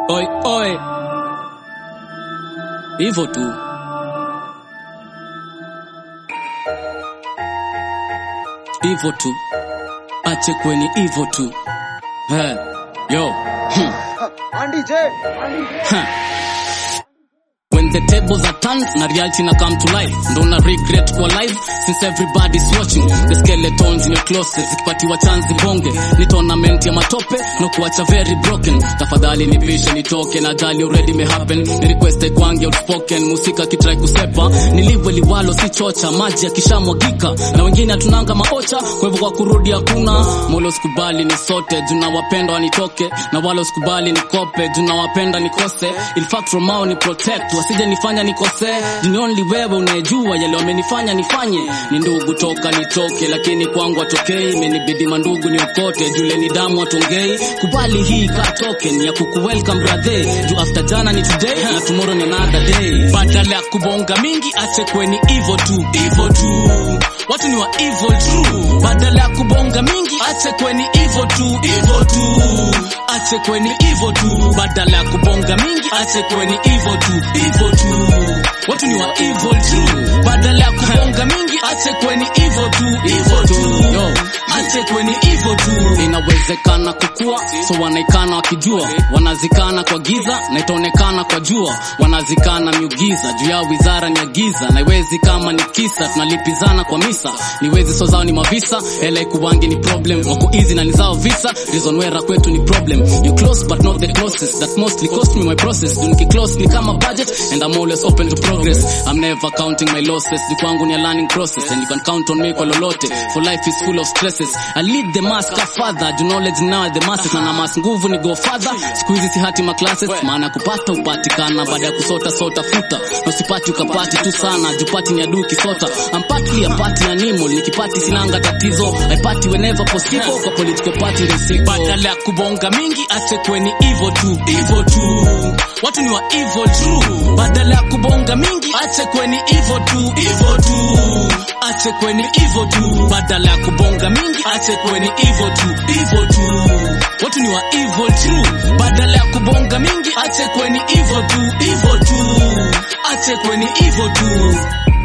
Oi, oi. Hivyo tu. Hivyo tu. Ache kweni hivyo tu. He. Yo. Hmm. Andy J. Huh. When the tables are turned na reality na come to life ndo na regret kwa life since everybody's watching the skeletons in your closet zikipatiwa chance bonge ni tournament ya matope no kuacha very broken tafadhali nipishe nitoke na jali already may happen ni request kwangi outspoken musika kitrai kusepa nilivyo liwalo si chocha maji yakishamwagika na wengine hatunanga maocha kwa hivyo kwa kurudi hakuna molo sikubali ni sote tunawapenda wanitoke na wala usikubali nikope tunawapenda nikose in fact romao ni protect wasije nifanya nikosee ni only wewe unayejua yale wamenifanya nifanye ni ndugu toka nitoke lakini kwangu atokei imenibidi mandugu niokote jule ni damu atongei kubali hii katoke ni ya kuku welcome brother juu after jana ni today na tomorrow ni another day badala ya kubonga mingi ache kweni hivyo tu hivyo tu watu ni wa evil true badala ya kubonga mingi ache kweni hivyo tu hivyo tu ache kweni hivyo tu badala ya kubonga mingi ache kweni hivyo tu hivyo tu watu ni wa evil true badala ya kubonga mingi ache kweni hivyo tu hivyo tu yo ache kweni hivyo tu inawezekana kukua so wanaikana wakijua wanazikana kwa giza na itaonekana kwa jua wanazikana miugiza juu yao wizara ni ya giza na iwezi kama ni kisa tunalipizana kwa misa niwezi so zao ni mavisa hela ikuwangi ni problem wako easy na nizao visa reason wera kwetu ni problem you close but not the closest that mostly cost me my process duniki close ni kama budget and I'm always open to progress I'm never counting my losses ni kwangu ni a learning process and you can count on me kwa lolote for life is full of stresses I lead the mask a father do knowledge now the masses na na mas nguvu ni go further siku hizi si hati ma classes maana kupata upatikana baada ya kusota sota futa na usipati ukapati tu sana jupati ni adui kisota I'm partly a party animal nikipati sinanga tatizo I party whenever possible kwa political party ndio siko badala ya kubonga mingi ache kweni hivyo tu hivyo tu watu ni wa evil true badala ya kubonga mingi ache kweni hivyo tu hivyo tu ache kweni hivyo tu badala ya kubonga mingi ache kweni hivyo tu hivyo tu watu ni wa evil true badala ya kubonga mingi ache kweni hivyo tu hivyo tu ache kweni hivyo tu